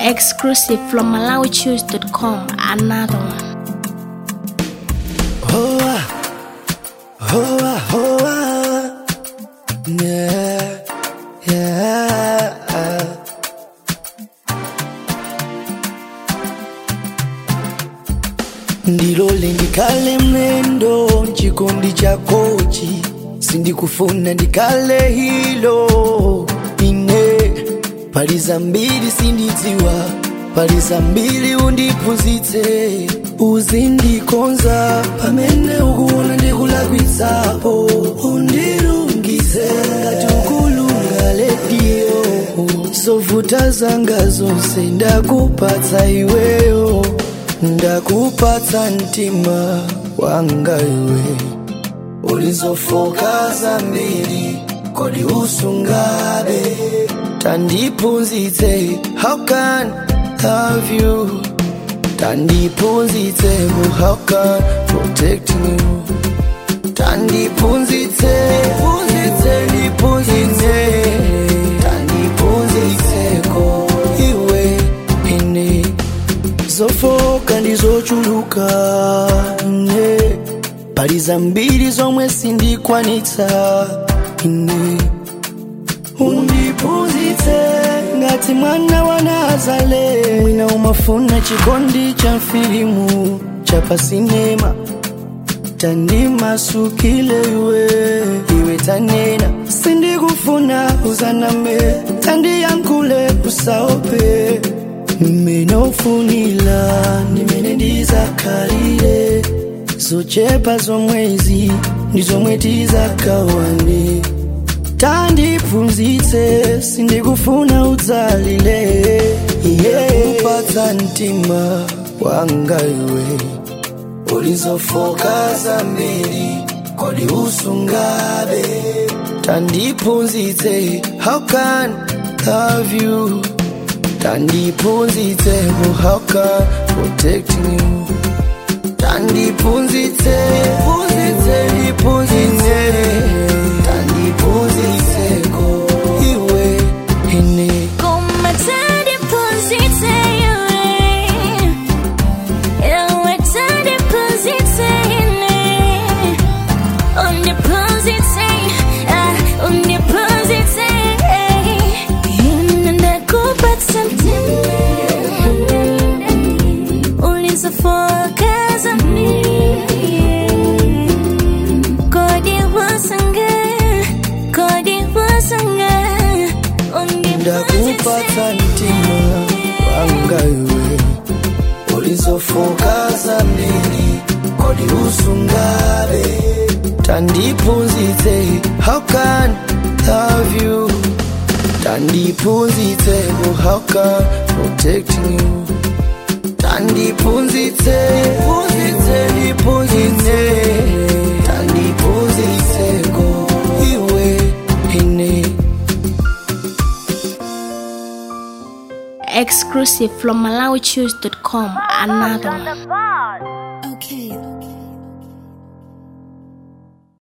Exclusive from MalawiChoose.com. Another one. Hoa, hoa, hoa. Yeah, yeah. ndilole ndikale mlendo chikondi chakochi sindikufuna ndikale hilo ine pali zambiri sindidziwa pali zambiri undiphunzitse uzindikonza pamene ukuona ndikulakwitsapo undilungize ngati ukulunga lediyo zovuta zanga zonse ndakupatsa iweyo ndakupatsa mtima wanga iwe ulizofoka zambiri kodi usungabe tandiphunzitse how can love you tandiphunzitse mu how can protecting you tandiphunzitse phunzitse ndiphunzitse tandiphunzitseko iwe ine zofoka ndizochuluka ne pali zambiri zomwe sindikwanitsa ine undiphunzitse ngati mwana wa nazale mwina umafuna chikondi cha filimu cha pasinema tandimasukile iwe iwe tanena sindikufuna uzaname tandiyankhule usaope mmenofunila ndimene ndizakhalire zochepa zomwezi ndi zomwe tizakawane tandiphunzitse sindikufuna udzalile ndakupatsa mtima wanga iwe ulizofoka zambiri kodi usungabe tandiphunzitse how can love you tandiphunzitse mu how can protecting you tandiphunzitse phunzitse ndiphunzitse tandiphunzitseko iwe ine ndakupatsa mtima wanga iwe ulizofoka zambiri kodi usungabe tandiphunzitse how can love you tandiphunzitse mu how can protecting you tandiphunzitse phunzitse ndiphunzitse tandiphunzitseko iwe ine Exclusive from MalawiChoose.com. Another one.